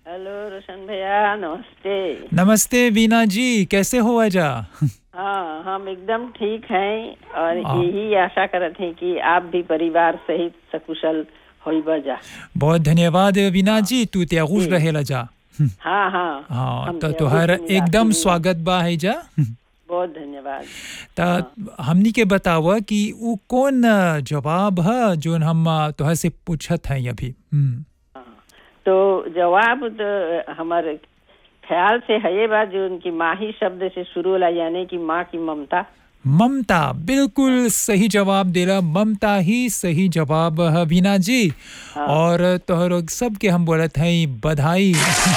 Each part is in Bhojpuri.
हेलो रोशन भैया नमस्ते नमस्ते वीना जी कैसे हो आजा हाँ हम एकदम ठीक हैं और हाँ। यही आशा करत हैं कि आप भी परिवार सहित सकुशल होई बजा बहुत धन्यवाद वीना जी तू त्यागुश जी। रहेला जा हाँ हाँ हाँ हम तो त्यागुश तुहार में जाती एकदम हूँ। स्वागत बा है जा बहुत धन्यवाद त हमनी के बतावा कि वो कौन अ, जवाब है जो हम अ, तुहर से पूछत हैं अभी हम्म, हाँ। तो जवाब तो हमारे ख्याल से है ये बात जो उनकी माँ ही शब्द से शुरू होला यानी कि माँ की ममता ममता बिल्कुल सही जवाब देला ममता ही सही जवाब है वीना जी और तोहर सबके हम बोलत हैं बधाई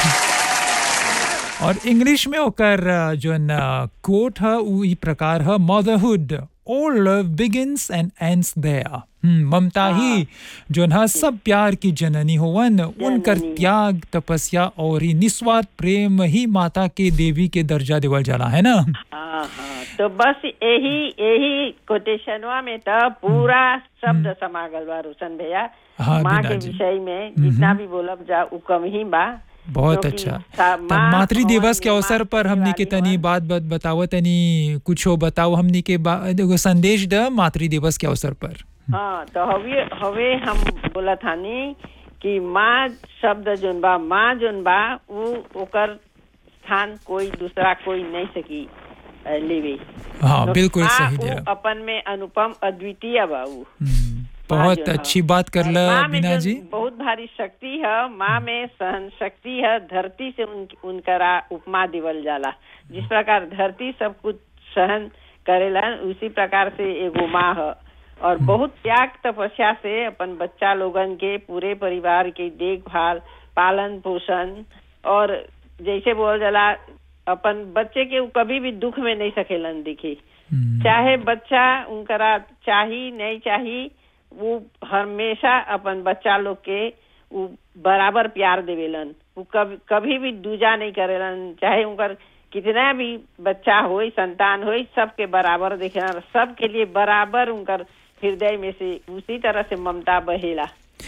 और इंग्लिश में ओकर अ, जोन कोट है उ ई प्रकार है motherhood all love begins and ends there ममता ही जोन है सब प्यार की जननी होवन उनकर जननी। त्याग तपस्या और ई निस्वार्थ प्रेम ही माता के देवी के दर्जा देवल जाला है ना हाँ हाँ तो बस यही यही कोटेशनवा में तो पूरा शब्द समागल बा रोशन भैया हाँ, माँ बीना के जी। विषय में जितना भी बोलब जा उ कम ही बा बहुत क्योंकि अच्छा सा- तब माँ मातृ भवन दिवस के निर्माण अवसर पर करने हमनी के वाली तनी हवन। बात बात बताओ तनी कुछो बताओ हमनी के बा- एगो संदेश द मातृ दिवस के अवसर पर हाँ तो हवे हवे हम बोला थानी कि माँ शब्द जोन बा माँ जोन बा उ ओकर स्थान कोई दूसरा कोई नहीं सकी अ, लेवे हाँ तो बिल्कुल माँ सही उ दे रहा अपन में अनुपम अद्वितीय बा उ हम्म, माँ बहुत जो है। अच्छी बात कर और ला माँ में बीना जो जी बहुत भारी शक्ति है माँ में सहन शक्ति है धरती से उन, उनकरा उपमा दिवल जाला जिस प्रकार धरती सब कुछ सहन करेला उसी प्रकार से एगो माँ है और बहुत त्याग तपस्या से अपन बच्चा लोगन के पूरे परिवार के देखभाल पालन पोषण और जैसे बोल जाला अपन बच्चे के उ कभी भी दुख में नहीं सकेलन दिखी हम्म, चाहे बच्चा उनकरा चाही नहीं चाही वो हमेशा अपन बच्चा लोग के वो बराबर प्यार देवेलन वो कभी कभी भी दूजा नहीं करेलन चाहे उनकर कितना भी बच्चा होई संतान होई सबके बराबर देखेला सबके लिए बराबर उनकर हृदय में से उसी तरह से ममता बहेला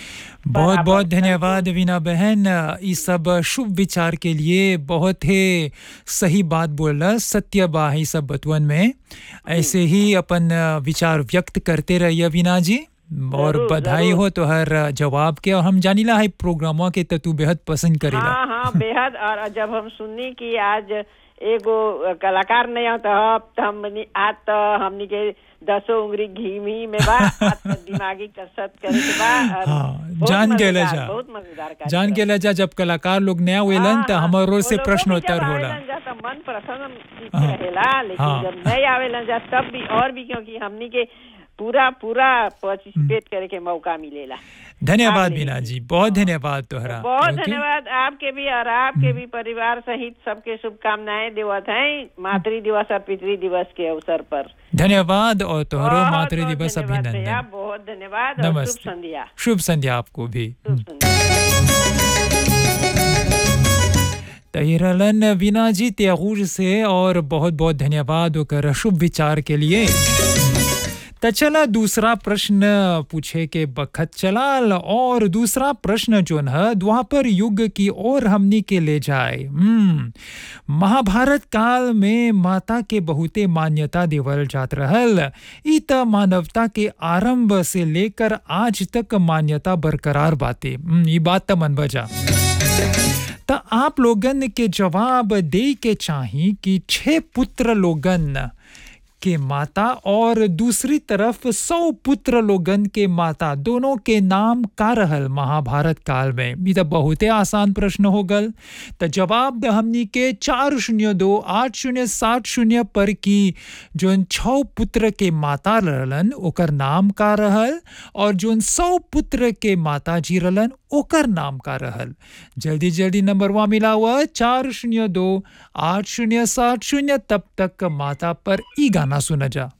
बहुत बराबर बहुत धन्यवाद वीना बहन इस सब शुभ विचार के लिए बहुत ही सही बात बोला सत्य बा है सब बतवन में ऐसे ही अपन विचार व्यक्त करते रहिए वीना जी और जरूर, बधाई जरूर। हो तो हर जवाब के और हम जानीला है प्रोग्रामवा के तो तू बेहद पसंद करेला हाँ हाँ बेहद और जब हम सुननी कि आज एगो कलाकार नहीं आता तो हमनी आज तो हमनी के दसों उंगली घी मी में बा आज तो दिमागी कसरत करे के बा और हाँ, बहुत जान गेले मजेदार, जा। बहुत मजेदार जान कार्यक्रम। के लजा जब कलाकार लोग नया वेलन हाँ, तो हाँ, हमार ओर वो से लोगों भी प्रश्नोत्तर जब होला आवेलन जा तो मन प्रसन्न हाँ, रहेला लेकिन हाँ। जब नहीं आवेलन जा तब भी और भी क्योंकि हमनी के पूरा पूरा पार्टिसिपेट करे के मौका मिलेला धन्यवाद भाग बीना लेने जी बहुत धन्यवाद तोहरा बहुत ओके? धन्यवाद आपके भी और आपके भी परिवार सहित सबके शुभकामनाएं देवत हैं मातृ दिवस और पितृ दिवस के अवसर पर धन्यवाद और तोहरो बहुत- मातृ बहुत दिवस धन्यवाद भैया, अभिनंदन बहुत धन्यवाद और शुभ नमस्ते संध्या शुभ संध्या आपको भी शुभ संध्या तहिरलन वीना जी त्यागूर से और बहुत बहुत धन्यवाद ओकर शुभ विचार के लिए त चला दूसरा प्रश्न पूछे के बखत चलाल और दूसरा प्रश्न जोन है द्वापर युग की ओर हमनी के ले जाए हम्म महाभारत काल में माता के बहुते मान्यता देवल जात रहल ई त मानवता के आरंभ से लेकर आज तक मान्यता बरकरार बाते हम्म, ई बात त मन बजा त आप लोगन के जवाब दे के चाही कि छह पुत्र लोगन के माता और दूसरी तरफ सौ पुत्र लोगन के माता दोनों के नाम का रहल महाभारत काल में ई त बहुते आसान प्रश्न हो गल त जवाब द हमनी के चार शून्य दो आठ शून्य सात शून्य पर की जोन छौ पुत्र के माता रहलन ओकर नाम का रहल और जोन सौ पुत्र के माता जी रहलन ओकर नाम का रहल जल्दी जल्दी नंबरवा मिला हुआ चार शून्य दो आठ शून्य सात शून्य तब तक माता पर ई गाना सुना जा